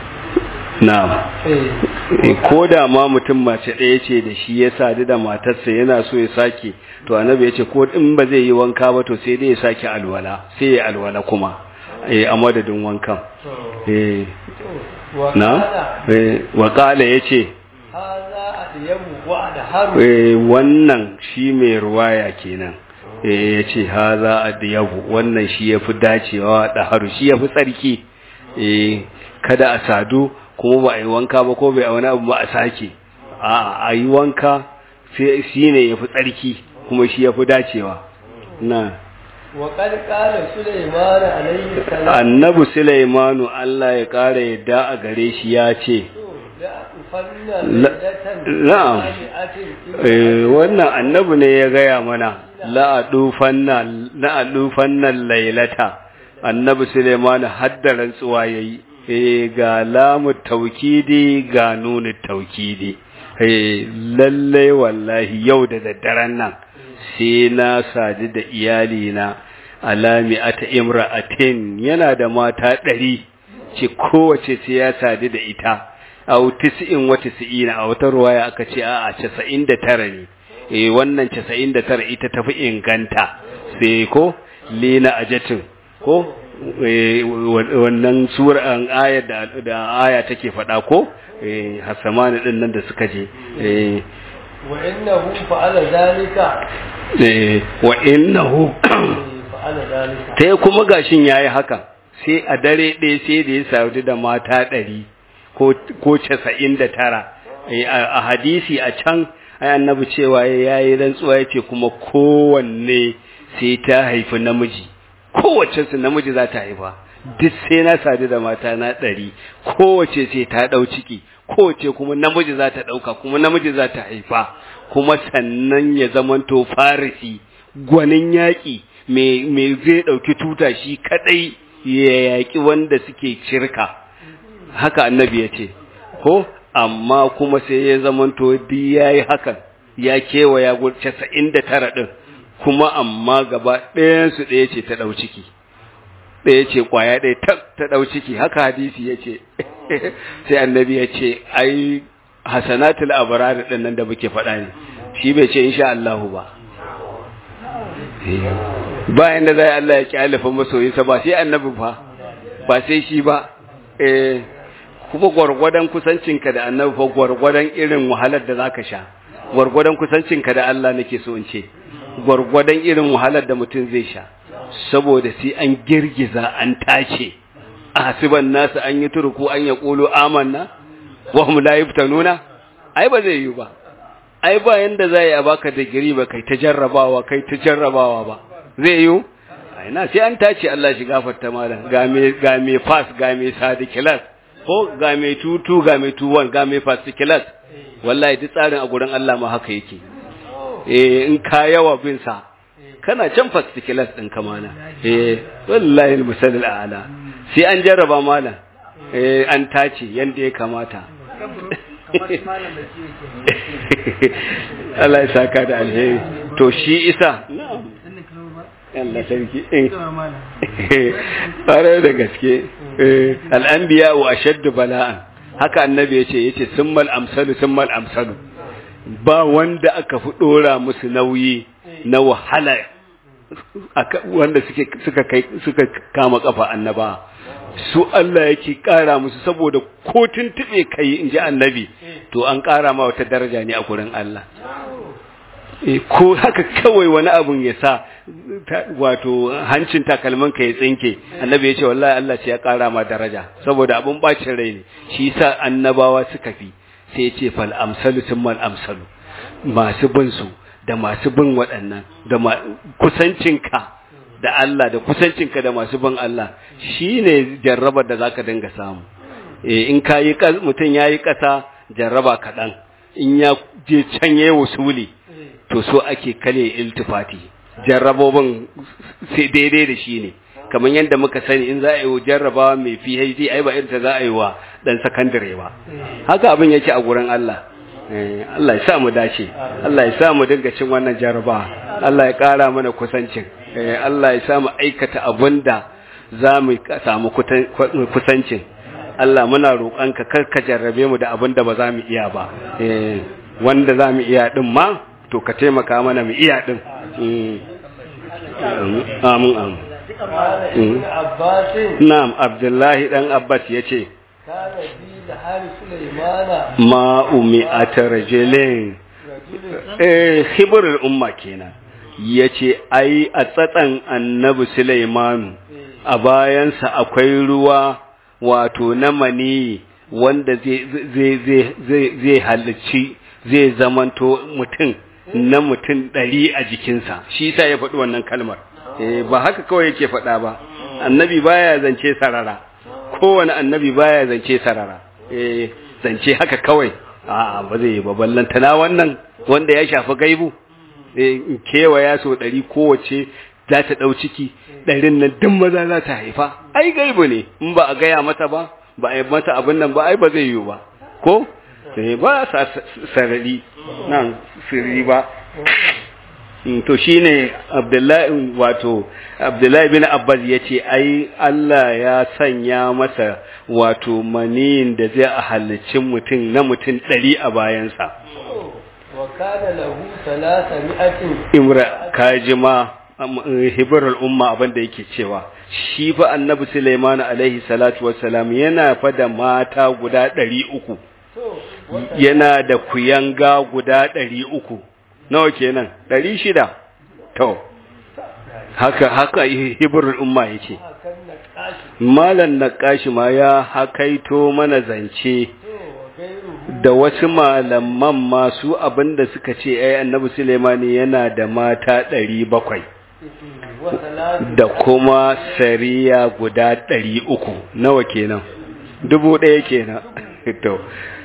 na'am eh Eh, ko da ma mutum mace ɗaya ce da shi ya sadu da matarsa yana so ya sake to annabi ya ce ko in ba zai yi wanka ba to sai dai ya sake alwala sai ya alwala kuma eh a madadin wankan eh wa na qala eh wa qala yace hadha adyamu wa adharu eh wannan shi mai ruwaya kenan eh yace haza adyabu wannan shi yafi dacewa da haru shi yafi tsarki eh kada a sadu kuma ba a yi wanka ba ko bai a wani abu ba a sake a a yi wanka sai shi ne yafi tsarki kuma shi yafi dacewa na wa qad qala sulaiman alayhi salam annabi sulaimanu Allah ya kara yadda a gare shi ya ce la ufanna La- laylatan na'am. Eh, wannan annabi ne ya gaya mana la'adufanna la'adufanna lailata annabi Suleiman hadda rantsuwa yayi eh ga lamu taukidi ga nunu taukidi eh lalle wallahi yau da daddaren nan sai na sadu da iyali na alami ata imra'atin yana da mata ɗari ce kowace sai ya sadu da ita au tis'in wa tis'ina a wata ruwaya aka ce a'a 99 ne eh wannan 99 ita tafi inganta sai ko lina ajatin ko eh wannan suran ayar da da aya take faɗa ko eh hasamani din nan da suka je eh wa innahu fa'ala zalika eh wa innahu fa'ala zalika sai kuma gashin yayi haka sai a dare ɗaya sai da ya sadu da mata ɗari ko ko casa'in da tara Eh, a a hadisi a can ai annabi cewa ya yi rantsuwa ya ce kuma kowanne sai ta haifi namiji kowace su namiji za ta haifa duk sai na sadu da mata na ɗari kowace sai ta ɗau ciki kowace kuma namiji za ta ɗauka kuma namiji za ta haifa kuma sannan ya zamanto farisi gwanin yaƙi mai zai ɗauki tuta shi kaɗai ya yaƙi wanda suke shirka haka annabi ya ce ko amma kuma sai ya zamanto duk ya yi hakan ya kewaya casa'in da tara ɗin kuma amma gaba ɗayansu ɗaya ce ta ɗau ciki ɗaya ce ƙwaya ɗaya ta ɗau ciki haka hadisi ya ce sai annabi ya ce ai hasanatul abrar ɗin nan da muke faɗa ne shi bai ce insha Allahu ba bayan da zai Allah ya kyalifa masoyinsa ba sai annabi fa ba sai shi ba eh kuma gwargwadon kusancinka da annabi fa gwargwadon irin wahalar da zaka sha gwargwadon kusancinka da Allah nake so in ce gwargwadon irin wahalar da mutum zai sha saboda sai an girgiza an tace a hasiban nasu an yi turku an ya ƙolo amanna wa hum la yuftanuna ai ba zai yi ba ai ba yanda za a baka digiri ba kai ta jarrabawa kai ta jarrabawa ba zai yi ai na sai an tace Allah shi gafarta malam ga me ga me pass ga me sadikilas ko ga me tutu ga me tuwan ga me fasikilas wallahi duk tsarin a gurin Allah ma haka yake eh in ka yawa bin sa kana can fasikilas din kamana eh wallahi almusallil a'la sai an jarraba malam eh an tace yanda ya kamata Allah ya saka da alheri to shi isa Allah sarki tare da gaske al'anbiya wa ashaddu bala'an haka annabi yace yace summal amsalu summal amsalu ba wanda aka fi dora musu nauyi na wahala wanda suke suka kai suka kama kafa annaba su Allah yake kara musu saboda ko tuntube kai inji annabi to an kara ma wata daraja ne a gurin Allah ko haka kawai wani abun ya sa wato hancin takalmin ka ya tsinke annabi ya ce wallahi Allah ce ya kara ma daraja saboda abun bacin rai ne shi yasa annabawa suka fi sai ya ce fal amsalu summal amsalu masu bin su da masu bin waɗannan da kusancinka da Allah da kusancinka da masu bin Allah shine jarrabar da zaka dinga samu eh in kayi mutum yayi kasa jarraba kaɗan in ya je can yayi wasuli to so ake kale iltifati jarrabobin sai daidai da shi ne kamar yadda muka sani in za a yi jarrabawa mai PhD ai ba irin za a yi wa dan sakandare ba haka abin yake a gurin Allah Allah ya sa mu dace Allah ya sa mu dinga cin wannan jarrabawa Allah ya ƙara mana kusancin Allah ya sa mu aikata abinda za mu samu kusancin Allah muna roƙonka kar ka jarrabe mu da abinda ba za mu iya ba wanda za mu iya din ma to ka taimaka mana mu iya din amin amin na'am abdullahi dan abbas yace ma umi atarjilin eh hibrul umma kenan yace ai a tsatsan annabi sulaiman a bayansa akwai ruwa wato na mani wanda zai zai zai zai halicci zai zamanto mutum na mutum ɗari a jikinsa shi sa ya faɗi wannan kalmar ba haka kawai yake faɗa ba annabi baya zance sarara kowane annabi baya zance sarara zance haka kawai a ba zai yi ba ballantana wannan wanda ya shafi gaibu kewaya so ɗari kowace za ta ɗau ciki ɗarin nan duk maza za ta haifa ai gaibu ne in ba a gaya mata ba ba a yi mata abin nan ba ai ba zai yiwu ba ko sai ba sa sarari nan sirri ba to shine abdullahi wato abdullahi bin abbas yace ai Allah ya sanya masa wato maniyin da zai a halicin mutum na mutum ɗari a bayansa wa kana lahu salasami'atin imra kajima hibrul umma abin da yake cewa shi fa annabi Sulaiman alaihi salatu wassalam yana fa da mata guda ɗari uku yana da kuyanga guda ɗari uku nawa kenan ɗari shida to haka haka hibrul umma yake malan naqashi ma ya hakaito mana zance da wasu malaman masu abinda suka ce ai annabi Sulaimani yana da mata ɗari bakwai da kuma sariya guda ɗari uku nawa kenan dubu ɗaya kenan to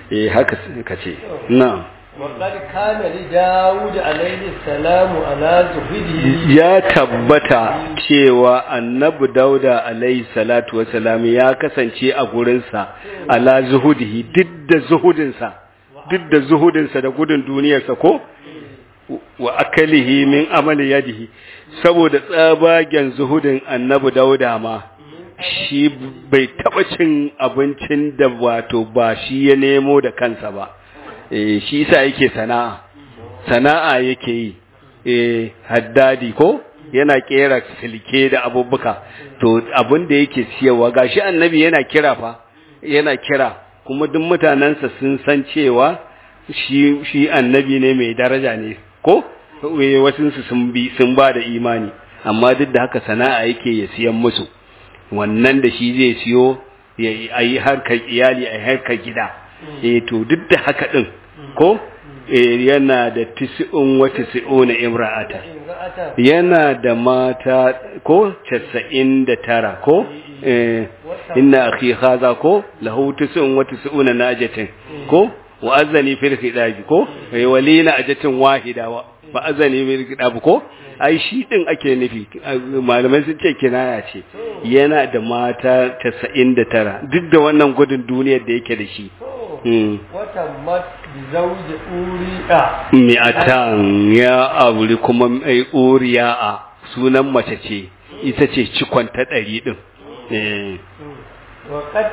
eh haka ka ce na'am وقد كان لداود عليه السلام على زهده ya tabbata cewa annabi dauda alaihi salatu wasalam ya kasance a gurinsa ala zuhudihi duk da zuhudinsa duk da zuhudinsa da gudun duniyarsa ko wa akalihi min amali yadihi saboda tsabagen zuhudin annabi dauda ma shi bai taba cin abincin da wato ba shi ya nemo da kansa ba eh shi yasa yake sana'a sana'a yake yi eh haddadi ko yana kera silke da abubuka to abin da yake siyarwa gashi annabi yana kira fa yana kira kuma duk mutanansa sun san cewa shi shi annabi ne mai daraja ne ko wasu sun bi sun ba da imani amma duk da haka sana'a yake ya siyan musu wannan da shi zai siyo ya yi harkar iyali a harkar gida eh to duk da haka din ko yana da tis'un wa tis'una imra'ata yana da mata ko 99 ko eh inna akhi hadha ko lahu tis'un wa tis'una najatin ko wa azani fil khidabi ko walina ajatin wahida wa fa azani fil khidabi ko ai shi din ake nufi malamai sun ce kinaya ce yana da mata 99 duk da wannan gudun duniyar da yake da shi watammat bi zawji uriya mi'atan ya auri kuma mai uriya a sunan mace ce ita ce cikon ta ɗari ɗin وقد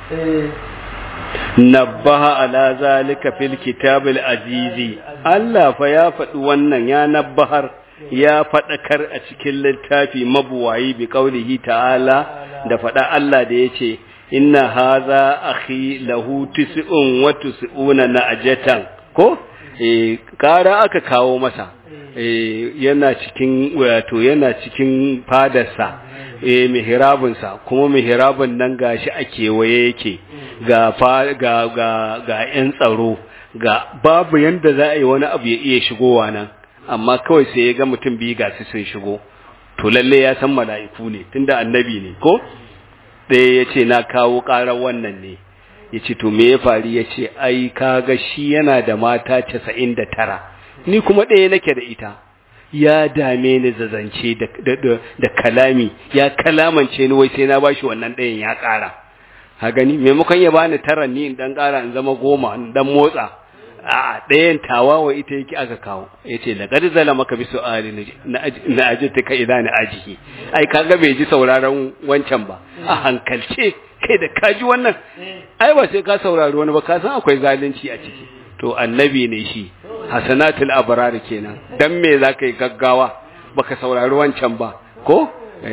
nabbaha ala zalika fil kitabil azizi Allah fa ya faɗi wannan ya nabbahar ya faɗakar a cikin littafi mabuwayi bi qaulihi ta'ala da faɗa Allah da yace inna haza akhi lahu tis'un wa tis'una na'jatan ko eh kara aka kawo masa eh yana cikin wato yana cikin fadarsa eh mihrabun sa kuma mihrabun nan gashi a kewaye yake ga ga ga ga yan tsaro ga babu yanda za a yi wani abu ya iya shigowa nan amma kawai sai ya ga mutum biyu ga su sun shigo to lalle ya san mala'iku ne tunda annabi ne ko ɗaya ya ce na kawo ƙarar wannan ne ya ce to me ya faru ya ce ai kaga shi yana da mata casa'in da tara ni kuma ɗaya nake da ita ya dame ni zazance da kalami ya kalamance ni wai sai na bashi wannan ɗayan ya ƙara ha gani maimakon ya bani tara ni in dan ƙara in zama goma in dan motsa a ɗayan tawawa ita yake aka kawo ya ce da ƙari zala maka bi su'ali na ajiyar ka idan na ajiye ai kaga bai ji sauraron wancan ba a hankalce kai da kaji wannan ai ba sai ka saurari wani ba ka san akwai zalunci a ciki to annabi ne shi hasanatul abrar kenan dan me za ka yi gaggawa baka saurari wancan ba ko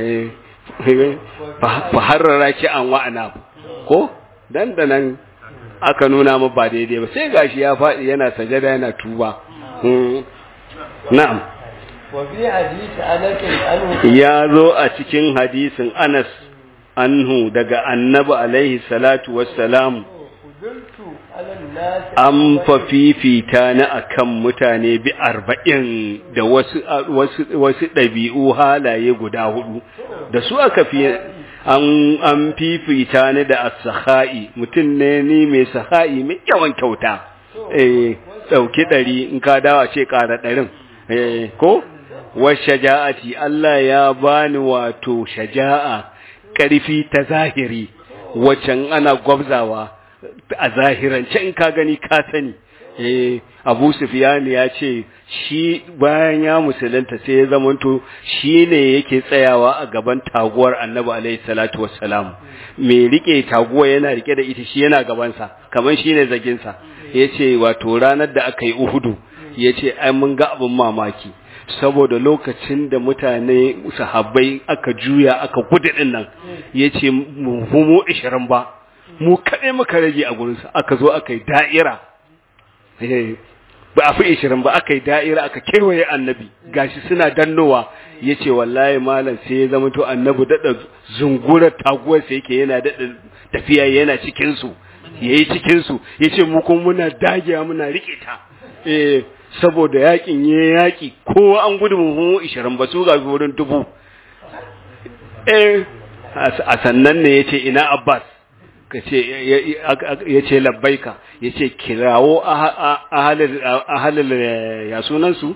fa harrara ki an wa'ana ko dan da nan aka nuna mu ba daidai ba sai gashi ya faɗi yana sajada yana tuba na'am wa fi hadisi anas anhu ya zo a cikin hadisin Anas anhu daga annabi alaihi salatu wassalam kudurtu ala nas an fa fifita ni akan mutane bi arba'in da wasu wasu wasu ɗabi'u halaye guda hudu da su aka fi an an fifita ni da as-saha'i mutum ne ni mai saha'i mai yawan kyauta eh dauki dari in ka dawo ce ƙara ɗarin eh ko wa shaja'ati Allah ya bani wato shaja'a ƙarfi ta zahiri waccan ana gwabzawa a zahirance in ka gani ka sani eh Abu Sufyan ya ce shi bayan ya musulunta sai ya zamanto shine yake tsayawa a gaban taguwar Annabi alaihi salatu wassalam me rike taguwa yana rike da ita shi yana gaban sa kaman shine zagin sa yace wato ranar da aka yi Uhudu yace ai mun ga abin mamaki saboda lokacin da mutane sahabbai aka juya aka gudu din nan yace mu mu 20 ba mu kaɗai muka rage a gurinsa aka zo aka yi da'ira ba a fi ishirin ba aka yi da'ira aka kewaye annabi gashi suna dannowa ya ce wallahi malam sai ya zama to annabi daɗa zungurar taguwarsa yake yana daɗa tafiya yana cikinsu ya yi cikinsu ya ce mu kuma muna dagewa muna riƙe ta eh saboda yakin ya yaƙi kowa an gudu mu ishirin ba su ga wurin dubu eh a sannan ne ya ce ina abbas ka ce ya ce labbaika ya ce kirawo ahalil ya sunansu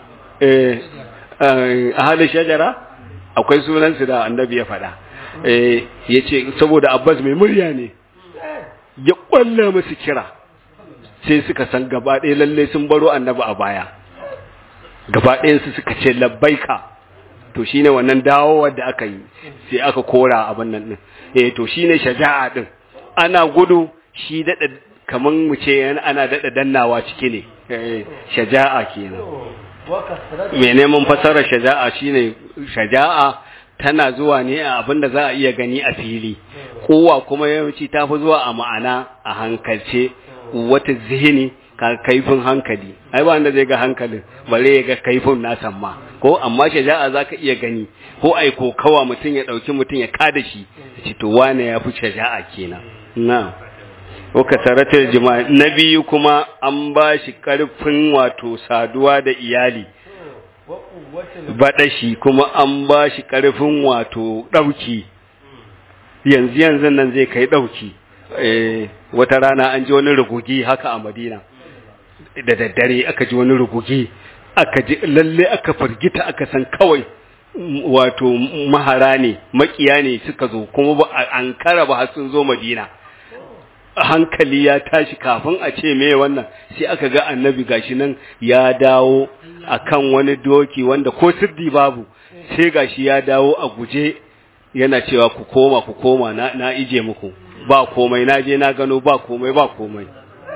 ahalil shajara akwai sunansu da annabi ya faɗa ya ce saboda abbas mai murya ne ya ƙwalla musu kira sai suka san gaba ɗaya lalle sun baro annabi a baya gaba ɗayansu suka ce labbaika to shine wannan dawowar da aka yi sai aka kora abin nan din eh to shine shaja'a din ana gudu shi dada kaman mu ce ana dada dannawa ciki ne eh shaja'a kenan me neman fasara shaja'a shine shaja'a tana zuwa ne a abin da za a iya gani a fili kowa kuma yawanci ta fi zuwa a ma'ana a hankalce wata zihini ka kaifin hankali ai ba wanda zai ga hankalin bare ya ga kaifin nasan ma ko amma shaja'a zaka iya gani ko ai kokawa mutum ya dauki mutum ya kada shi ci to wane ya fi shaja'a kenan na ko kasaratul jima'i na biyu kuma an ba shi karfin wato saduwa da iyali baɗashi kuma an ba shi ƙarfin wato ɗauki yanzu yanzu nan zai kai ɗauki wata rana an ji wani rugugi haka a madina da daddare aka ji wani rugugi aka ji lalle aka firgita aka san kawai wato mahara ne makiya ne suka zo kuma ba an kara ba sun zo madina hankali ya tashi kafin a ce me wannan sai aka ga annabi gashi nan ya dawo akan wani doki wanda ko siddi babu sai gashi ya dawo a guje yana cewa ku koma ku koma na, na ije muku ba komai na je na gano ba komai ba komai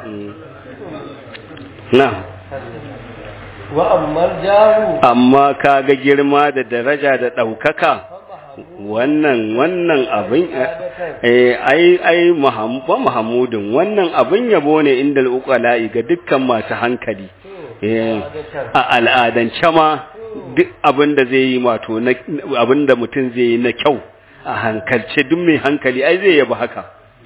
na wa amma jahu amma kaga girma da daraja da ɗaukaka wannan wannan abin eh ai ai muhammadin wannan abin yabo ne inda al'uqala'i ga dukkan masu hankali eh a al'adance ma duk abin da zai yi wato abin da mutum zai yi na kyau a hankalce duk mai hankali ai zai yaba haka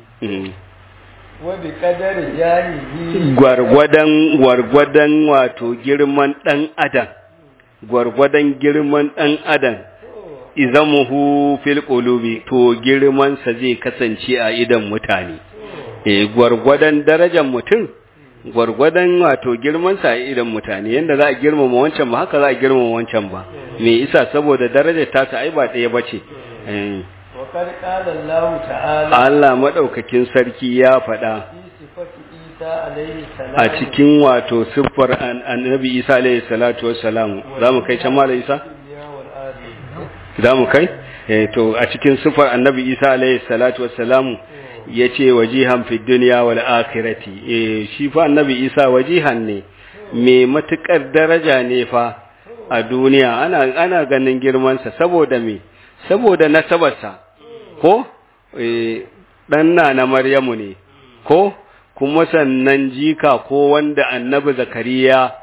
wabi kadar jahihi gwargwadon gwargwadon wato girman dan adam gwargwadon girman dan adam izamuhu fil qulubi to girman sa zai kasance a idan mutane eh gwargwadon darajar mutum gwargwadon wato girman sa a idan mutane yanda za a girmama wancan ba haka za a girmama wancan ba me isa saboda darajar ta ta ai ba ɗaya bace eh وقد قال الله تعالى Allah madaukakin sarki ya faɗa في صفة عيسى عليه السلام a cikin wato siffar annabi Isa alaihi salatu wassalam zamu kai can mala Isa الدنيا والآخرة zamu kai eh to a cikin siffar annabi Isa alaihi salatu wassalam yace wajihan fid dunya wal akhirati eh shi fa annabi Isa wajihan ne me matukar daraja ne fa a duniya ana ana ganin girman sa saboda me saboda nasabarsa ko ɗan na na Maryamu ne, ko kuma sannan jika ko wanda annabi Zakariya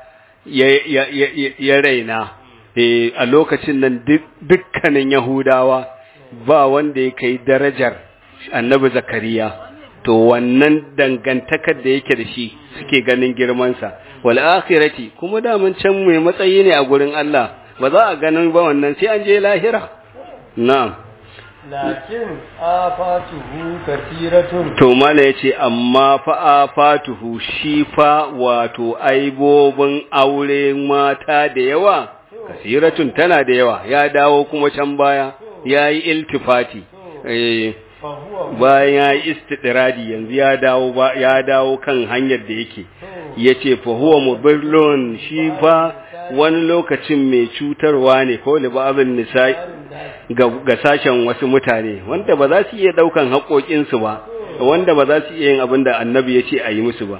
ya raina, a lokacin nan dukkanin Yahudawa ba wanda ya kai darajar annabi Zakariya, to wannan dangantakar da yake da shi suke ganin girmansa, wal akhirati kuma daman can mai matsayi ne a gurin Allah, ba za a ganin ba wannan sai an je lahira. Na'am. lakin afatuhu kasiratun To mala ya ce, amma fa fatuhu shi fa wato aibobin aure mata da yawa, kasiratun tana da yawa, ya dawo kuma can baya, ya yi iltifati, eh, fahuwa bayan ya yi istidiradi yanzu ya dawo ba ya dawo kan hanyar da yake, ya ce, fahuwa mubirlon shi fa wani lokacin mai cutarwa ne, ko libabin nisa'i. ga, ga sashen wasu mutane wanda ba za su iya daukan haƙoƙinsu ba wanda ba za su iya yin abin da annabi ya ce a yi musu ba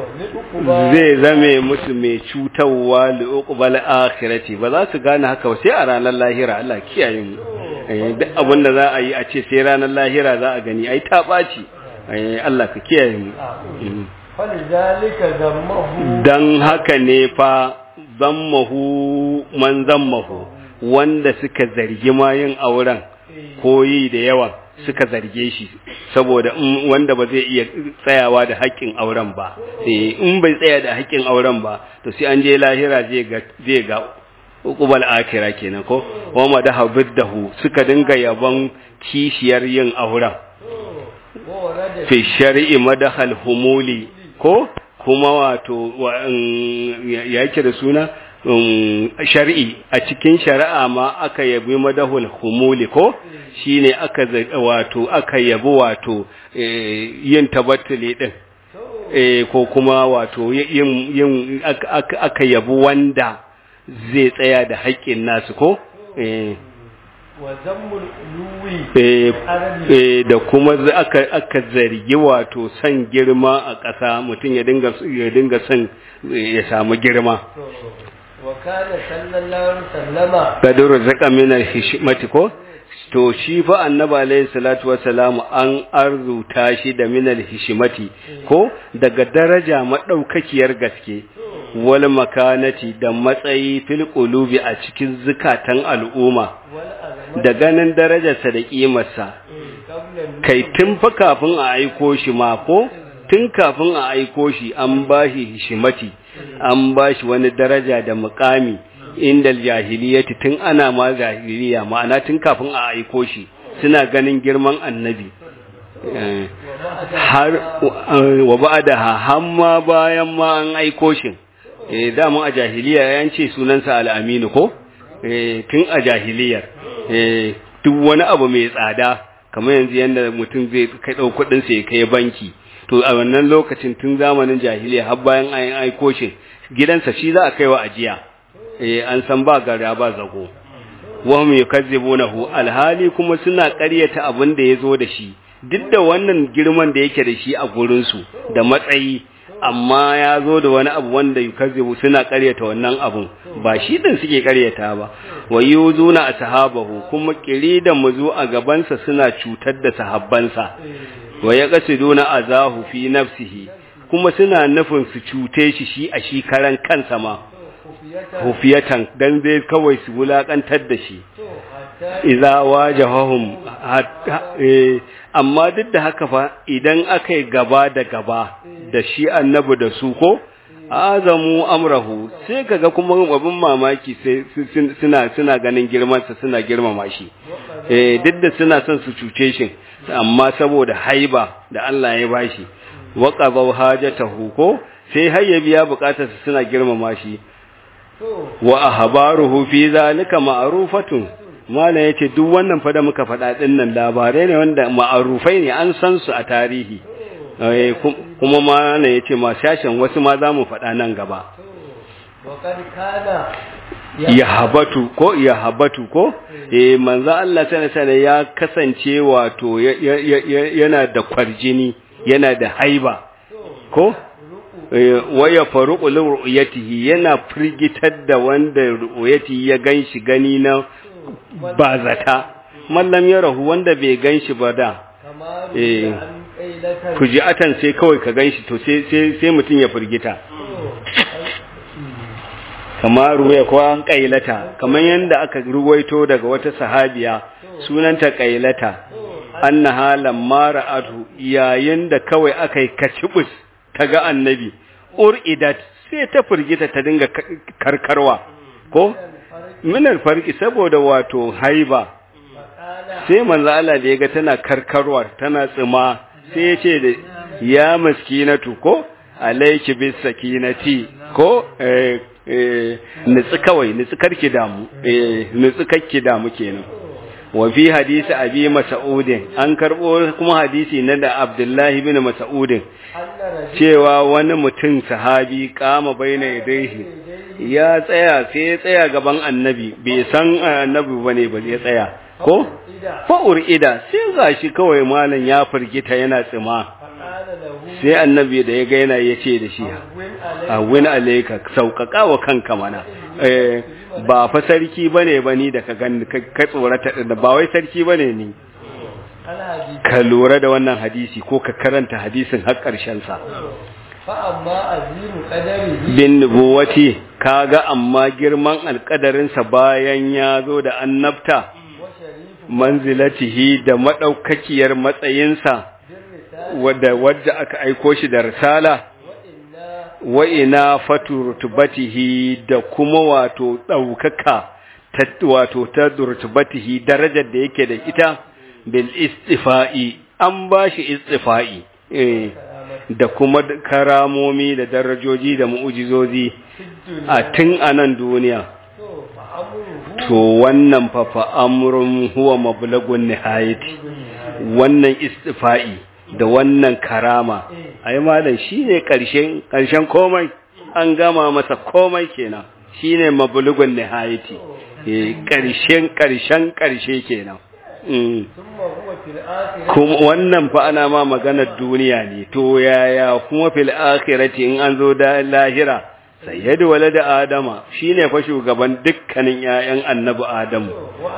zai zame musu mai cutarwa li'uqbal akhirati ba za su gane haka ba sai a ranar lahira Allah kiyaye mu Eh, duk abin da za a yi a ce sai ranar lahira za a gani ai ta ɓaci Eh, Allah ka kiyaye mu Mm. falizalika zammahu dan haka ne fa zammahu man zammahu wanda suka zargi ma yin auren ko yi da yawa suka zarge shi saboda in wanda ba zai iya tsayawa da haƙƙin auren ba Eh, in bai tsaya da haƙƙin auren ba to sai an je lahira zai ga zai ga uqbal akira kenan ko wa madaha biddahu suka dinga yabon kishiyar yin auren ورد fi shar'i madahal humuli ko kuma wato wa- mm, ya ya yake da suna mm, shar'i a cikin shari'a ma aka yabi madahul humuli ko shine aka za- wato aka yabi wato eh, yin tabattuli din eh, ko kuma wato yin yin aka- aka aka yabi wanda zai tsaya da haƙƙin nasu ko eh وذم العلوي Eh, eh, da kuma za- aka aka zargi wato son girma a ƙasa mutum ya dinga ya dinga son eh, ya samu girma وكان صلى الله عليه وسلم kaduru zaka min hishmati ko to shi fa annabi alayhi salatu wassalam an arzuta shi da min hishmati ko daga daraja madaukakiyar gaske wal makanati da matsayi fil qulubi a cikin zukatan al'umma والأزمة da ganin darajarsa da kimarsa قبل kai tun fa kafin a aiko shi ma ko tun kafin a aiko shi an bashi hishimati an bashi wani daraja da mukami inda jahiliyati tun ana ma jahiliya ma'ana tun kafin a aiko shi suna ganin girman annabi Eh, har wa ba'daha hamma bayan ma an aiko shi eh dama a jahiliya yan ce sunansa al-aminu ko eh tun a jahiliyar eh duk wani abu mai tsada kamar yanzu yanda mutum zai kai dau kudin sa ya kai banki to a wannan lokacin tun zamanin jahiliya har bayan an aiko shi gidansa shi za a kaiwa ajiya eh an san ba gara ba zago wahum yukazzibunahu alhali kuma suna ƙaryata abin da yazo da shi duk da wannan girman da yake da shi a gurin su da matsayi amma ya zo da wani abu wanda yukazzibu suna ƙaryata wannan abun ba shi din suke ƙaryata ba wa yuzuna ashabahu kuma kiri da muzu a gabansa suna cutar da sahabbansa wa yaqsiduna azahu fi nafsihi kuma suna nufin su cute shi shi a shi karan kansa ma خفية hufiyatan dan zai kawai su wulakantar da shi حتى idza wajahahum hatta- eh, amma duk da haka fa idan aka yi gaba da gaba da shi annabi da su ko azamu amrahu sai kaga kuma abin mamaki sai su- sun- suna suna ganin girman sa suna girmama shi eh duk da suna son su cuce shi amma saboda haiba da Allah ya bashi wa qadaw hajatahu ko sai har ya biya bukatarsa suna girmama shi to wa ahbaruhu fi zalika ma'rufatun mala yace duk wannan fa da muka faɗa din nan labarai ne wanda ma'arufai ne an san su a tarihi eh kum- kuma mala yace ma shashin wasu ma zamu faɗa nan gaba وقد كان ya habatu ko ya habatu ko eh manzo Allah sallallahu alaihi ya kasance wato ya- ya- ya- ya- yana da kwarjini yana da haiba ko Eh, waya faruqu li ru'yatihi yana firgitar da wanda ru'yatihi ya ganshi gani na bazata mallam ya rahu wanda bai ganshi ba da كما إيه. عن قيلة kuji'atan sai kawai ka ganshi to sai sai sai mutun ya firgita kamar ruwaya ko an kailata kamar yanda aka ruwaito daga wata sahabiya sunanta kailata annaha lamma ra'atu yayin da kawai akai kacibus ta ga annabi uridat sai ta firgita ta dinga ka- karkarwa ko minal farki saboda wato haiba فقال sai manzo Allah da yaga tana karkarwa tana tsima sai ya ce da ya maskinatu ko alayki bis sakinati ko eh eh nitsi kawai nitsi karki damu eh nitsi karki damu kenan wa fi hadisi abi mas'udin an karbo kuma hadisi na da Abdullahi bin Mas'udin أن رجل cewa wani mutum sahabi kama baina yadayhi ya tsaya sai ya tsaya gaban annabi bai san annabi bane ba ya tsaya ko إذا fa'ur ida sai gashi kawai malam ya firgita yana tsima فقال له sai annabi da ya ga yana yace da shi وين عليك awin alayka sauƙaƙa wa kanka mana eh ba fa sarki bane bani da ka gani ka ka tsorata da ba wai sarki bane ni الحديث ka lura da wannan hadisi ko ka karanta hadisin har ƙarshen sa فأما عظيم قدره bin nubuwati kaga amma girman alƙadarinsa bayan ya zo da annabta وشريف manzilatihi da madaukakiyar matsayinsa بالرسالة wadda wadda aka aiko shi da risala وإنا wa ina fatu rutubatihi da kuma wato daukaka ta wato ta rutubatihi darajar da yake da ita bil istifa'i an ba shi istifa'i eh da kuma karamomi da darajoji da mu'ujizozi a tun a nan duniya to wannan fa fa amrun huwa mablagun nihayati wannan istifa'i da wannan karama ai malam shine karshen karshen komai an gama masa komai kenan shine mablugun nihayati eh karshen karshen karshe kenan kuma wannan fa ana ma maganar duniya ne to yaya kuma fil akhirati in an zo da lahira sayyid walad adama shine fa shugaban dukkanin ƴaƴan annabi adamu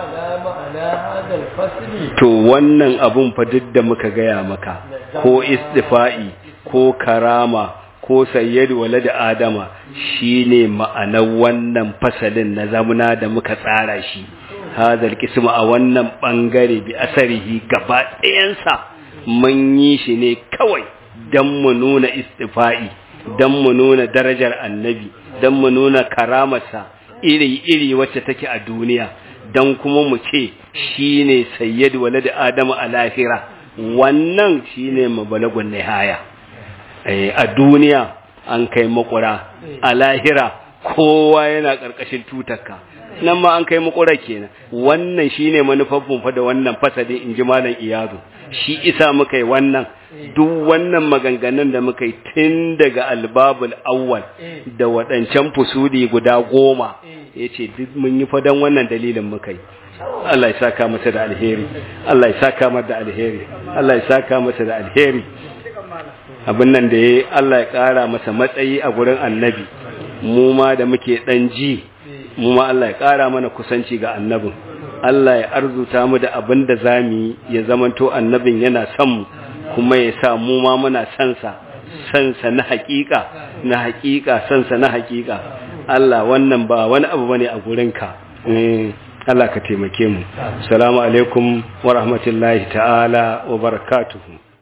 to wannan abun fa duk da muka gaya maka ko istifa'i ko karama ko sayyid walad adama shine ma'anar wannan fasalin na zamuna da muka tsara shi hadal kisma a wannan bangare bi asarihi gaba ɗayansa mun yi shi ne kawai don mu nuna istifa'i don mu nuna darajar annabi don mu nuna karamarsa iri-iri wacce take a duniya don kuma mu ce shi ne sayyid walad adamu a lahira wannan shi ne mabalagun nihaya a duniya an kai makura a lahira kowa yana ƙarƙashin tutarka nan ma an kai makura kenan wannan shine manufafin fa da wannan fasali in ji malam iyazu shi isa muka yi wannan duk wannan maganganun da muka yi tun daga albabul awwal da waɗancan fusuli guda goma ya ce duk mun yi fadan wannan dalilin muka yi Allah ya saka masa da alheri Allah ya saka masa da alheri Allah ya saka masa da alheri abin nan da ya Allah ya ƙara masa matsayi a gurin annabi mu ma da muke ɗan ji mu ma Allah ya ƙara mana kusanci ga annabin Allah ya arzuta mu da abin da za mu yi ya zamanto annabin yana son mu kuma ya sa mu ma muna sansa sansa na haƙiƙa na haƙiƙa sansa na haƙiƙa Allah wannan ba wani abu bane a gurinka Allah ka taimake mu assalamu alaikum wa rahmatullahi ta'ala wa barakatuhu